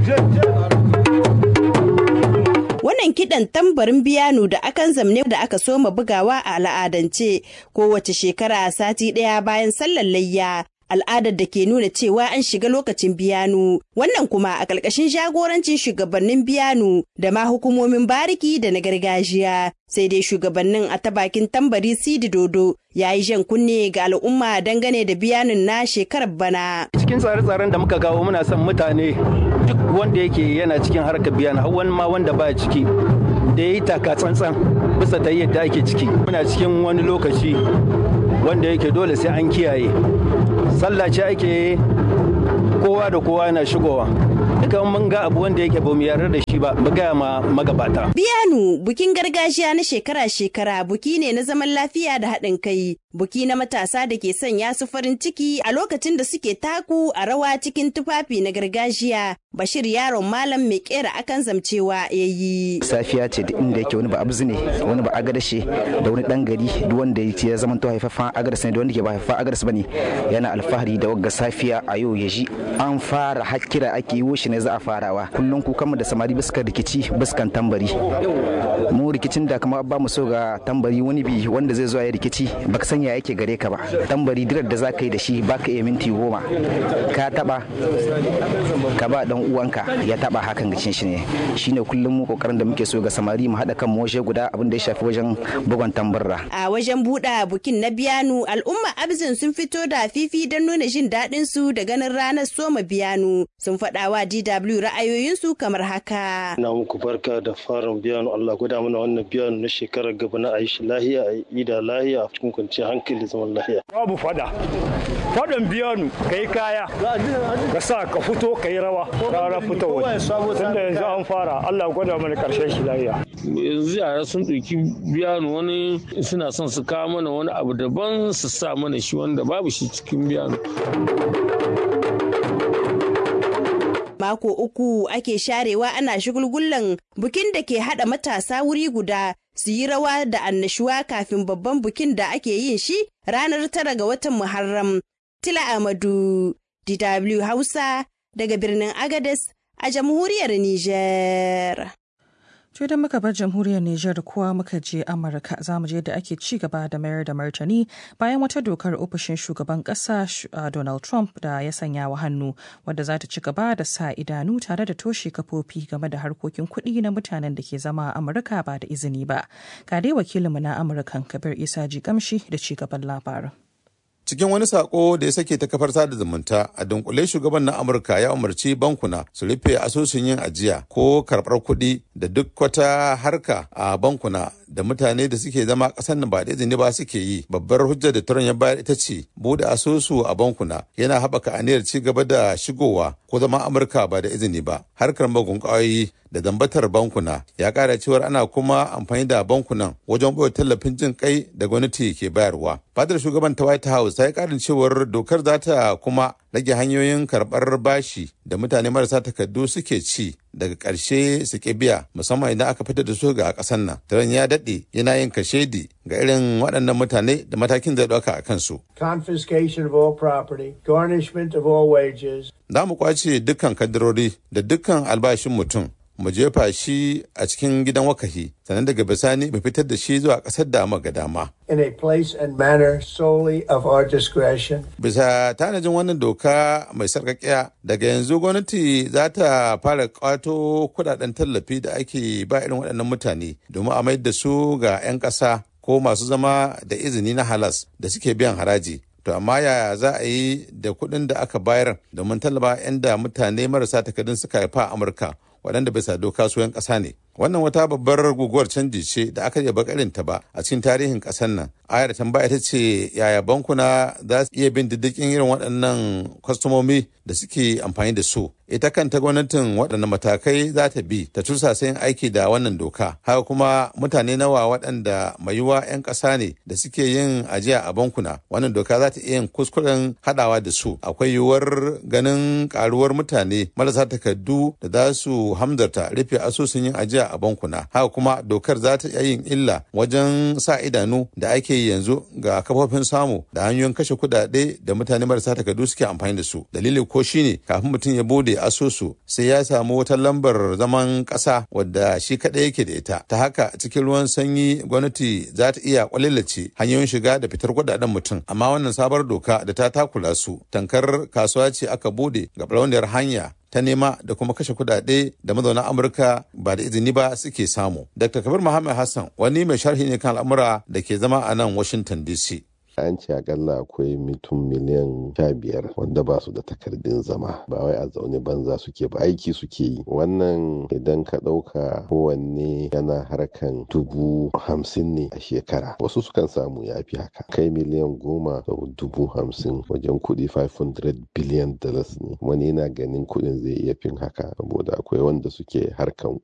Wannan kiɗan tambarin biyanu da akan zamne da aka soma bugawa a al'adance kowace shekara sati ɗaya bayan sallar layya. Al'adar da ke nuna cewa an shiga lokacin biyanu, wannan kuma a ƙarƙashin jagorancin shugabannin biyanu da ma hukumomin bariki da na gargajiya. Sai dai shugabannin a ta bakin tambari Sidi Dodo ya yi jan kunne ga al'umma dangane da biyanun na shekarar bana. Cikin tsare-tsaren da muka kawo muna son mutane duk wanda yake yana cikin harkar biyan har wani ma wanda baya ciki da ya yi taka tsantsan bisa ta yadda ake ciki. Muna cikin wani lokaci wanda yake dole sai an kiyaye. Sallah ce ake kowa da kowa yana shigowa. Duka mun ga abu wanda yake ba mu yarda da shi ba mu gaya ma magabata. Biyanu bukin gargajiya na shekara-shekara buki ne na zaman lafiya da haɗin kai. Buki na matasa da ke sanya su farin ciki a lokacin da suke taku a rawa cikin tufafi na gargajiya. Bashir yaron malam mai kera akan zamcewa ya yi. Safiya ce da inda yake wani ba abzu ne wani ba agadashe da wani dan gari duk wanda ya zama to haifaffen agadas ne da wanda ke ba haifaffen agadas bane yana alfahari da wagga safiya a yau ya ji an fara hakkira ake yi shi ne za a farawa kullum ku kama da samari biskan rikici biskan tambari mu rikicin da kamar ba mu so ga tambari wani bi wanda zai zo ya rikici baka sanya yake gare ka ba tambari dirar da za ka yi da shi baka iya minti goma ka taba ka ba dan uwanka ya taba hakan gacin shi ne shine kullum mu kokarin da muke so ga samari mu hada kan mu waje guda abin da ya shafi wajen bugon tambarra a wajen buɗa bukin na biyanu al'umma abzin sun fito da fifi don nuna jin daɗin su da ganin ranar soma biyanu sun faɗa wa DW ra'ayoyinsu kamar haka ina muku barka da farin biyanu Allah guda mana wannan biyanu na shekarar gaba na ayi shi lahiya a yi da lahiya cikin kwanciyar hankali zaman lahiya babu fada fadan biyanu kai kaya ka sa ka fito ka yi rawa rara fitowa tunda yanzu an fara Allah gwada mana karshen shi lahiya yanzu yara sun ɗauki biyanu wani suna son su kawo mana wani abu daban su sa mana shi wanda babu shi cikin biyanu mako uku ake sharewa ana shigulgullan bukin da ke hada matasa wuri guda su yi rawa da annashuwa kafin babban bukin da ake yin shi ranar tara ga watan Muharram. Tila Amadu, DW Hausa, daga birnin Agades a jamhuriyar Nijar. To idan muka bar jamhuriyar Nijar kuwa muka je Amurka za mu je da ake ci gaba da mayar da martani bayan wata dokar ofishin shugaban kasa Donald Trump da ya sanya wa hannu wadda za ta ci gaba da sa idanu tare da toshe kafofi game da harkokin kuɗi na mutanen da ke zama a Amurka ba da izini ba. Ga dai wakilinmu na Amurkan Kabir Isa Jigamshi da ci gaban labarin. cikin wani sako da ya sake ta kafar sada zumunta a dunkule shugaban na amurka ya umarci bankuna su rufe asusun yin ajiya ko karɓar kuɗi da duk wata harka a bankuna da mutane da suke zama ƙasar nan ba da izini ba suke yi babbar hujjar da turan ya bayar ita ce buɗe asusu a bankuna yana haɓaka aniyar ci gaba da shigowa ko zama amurka ba da izini ba harkar magun ƙwayoyi da zambatar bankuna ya ƙara cewar ana kuma amfani da bankunan wajen ɓoye tallafin jin kai da gwamnati ke bayarwa fadar shugaban ta white house ta yi ƙarin cewar dokar za ta kuma rage hanyoyin karɓar bashi da mutane marasa takardu suke ci daga ƙarshe su ke biya musamman idan aka fitar da su ga ƙasar nan taron ya daɗe yana yin kashedi ga irin waɗannan mutane da matakin zai ɗauka a kansu. confiscation of all property garnishment of all wages za mu kwace dukkan kadarori da dukkan albashin mutum mu jefa shi a cikin gidan wakahi sannan daga bisani mu fitar da shi zuwa ƙasar da ga dama. in a place and manner solely of our discretion. Bisa tanajin wannan doka mai sarƙaƙiya daga yanzu gwamnati za ta fara ƙwato kudaden tallafi da ake ba irin waɗannan mutane domin a mayar da su ga 'yan ƙasa ko masu zama da izini na halas da suke biyan haraji. To amma yaya za a yi da kuɗin da aka bayar domin tallaba 'yan da mutane marasa takardun suka haifa a Amurka waɗanda bisa doka su 'yan ƙasa ne. Wannan wata babbar guguwar canji ce da aka yaba ta ba a cikin tarihin ƙasar nan. Ayar tambaya ita ce yaya bankuna za su iya bin diddigin irin waɗannan kwastomomi da suke amfani da su. Ita kanta gwamnatin waɗannan matakai za ta bi ta tursa yin aiki da wannan doka. Haka kuma mutane nawa waɗanda mai yiwuwa 'yan ƙasa ne da suke yin ajiya a bankuna. Wannan doka za ta iya yin kuskuren haɗawa da su. Akwai yiwuwar ganin ƙaruwar mutane marasa takardu da za su hamzarta rufe asusun yin ajiya a bankuna haka kuma dokar za ta iya yin illa wajen sa idanu da ake yi yanzu ga kafofin samu da hanyoyin kashe kudade da mutane marasa takardu suke amfani da su dalili ko shine kafin mutum ya bude asusu sai ya samu wata lambar zaman kasa wadda shi kadai yake da ita ta haka cikin ruwan sanyi gwamnati za ta iya kwalilace hanyoyin shiga da fitar kudaden mutum amma wannan sabar doka da ta takula su tankar kasuwa ce aka bude ga barauniyar hanya ta nema da kuma kashe kudade da mazauna amurka ba da izini ba suke samu dr kabir muhammad hassan wani mai sharhi ne kan al'amura da ke zama a nan washington dc an ce akalla akwai mutum miliyan sha biyar wanda ba su da takardun zama ba wai a zaune banza suke ba aiki suke yi wannan idan ka ɗauka kowanne yana harkan dubu hamsin ne a shekara wasu sukan samu ya fi haka kai miliyan goma da dubu hamsin wajen kuɗi 500 biliyan dollars ne wani yana ganin kuɗin zai iya fin haka saboda akwai wanda suke harkan